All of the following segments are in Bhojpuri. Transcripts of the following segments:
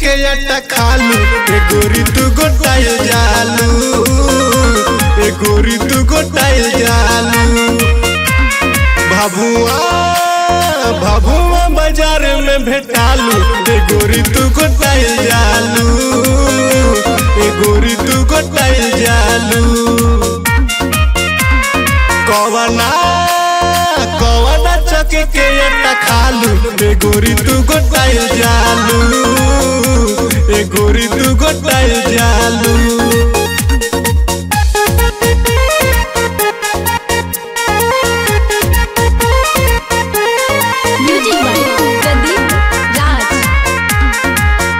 के अटा खालू ए गोरी तू गोटाइल जालू ए गोरी तू गोटाइल जालू भाभुआ भाभुआ बाजार में भेटालू ए गोरी तू गोटाइल जालू ए गोरी तू गोटाइल जालू कवना कवना चके के अटा खालू ए गोरी तू गोटाइल जालू ए गोरी तू गोटाइल जालू music by Pradeep Raj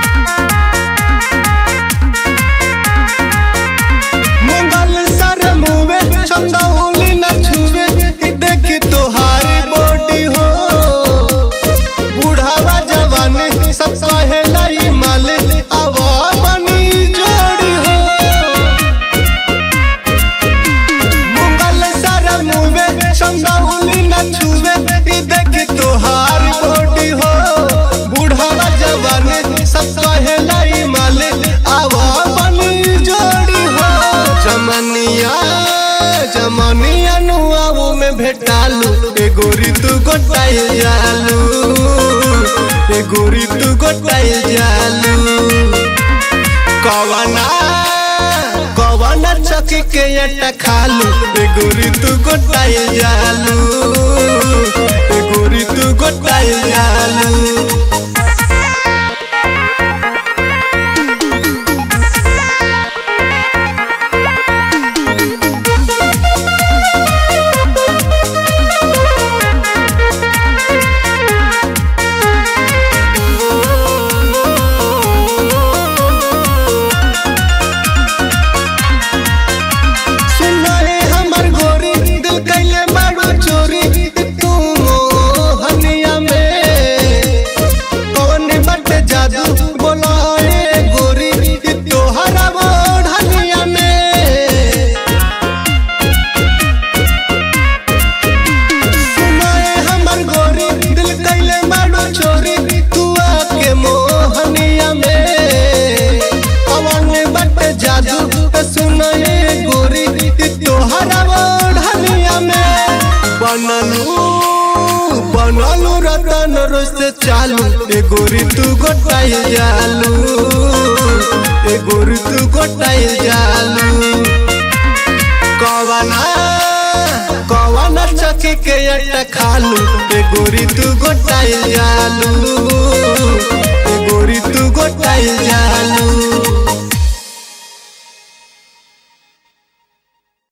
Mangal sir मुवे चंदौली न छुवे इ देखी तोहारी बॉडी हो बुढ़ावा जवान सब कहे लाई माल आवा बनी जोड़ी हो मंगल सर मुवे चंदौली न छुवे इ देखी तोहारी बॉडी हो बुढ़ावा जवान सब कहे लाई माल आवा बनी जोड़ी हो जमनिया जमनिया नुआवो में भेटालू ए गोरी तू गोटाइल जालू ए गोरी तू गोटाइल जालू कवना कवना चकी के अटा खालू ए गोरी तू गोटाइल जालू ए गोरी तू गोटाइल जालू सुनाए हमर गोरी दिल कैले मारो चोरी तू हनिया में कौन बट जादू बोलाए गोरी तोहरा हनिया में सुनाए हमर गोरी दिल कैले मारो चोरी तू आके मोहनिया में कौन बट जादू सुनाए गोरी तोहरा ढनिया में बनलू बनलू रतन रोज चालू ए गोरी तू गोटाइल जालू ए गोरी तू गोटाइल जालू कवना कवना चकी के अटा खालू ए गोरी तू गोटाइल जालू ए गोरी तू गोटाइल जालू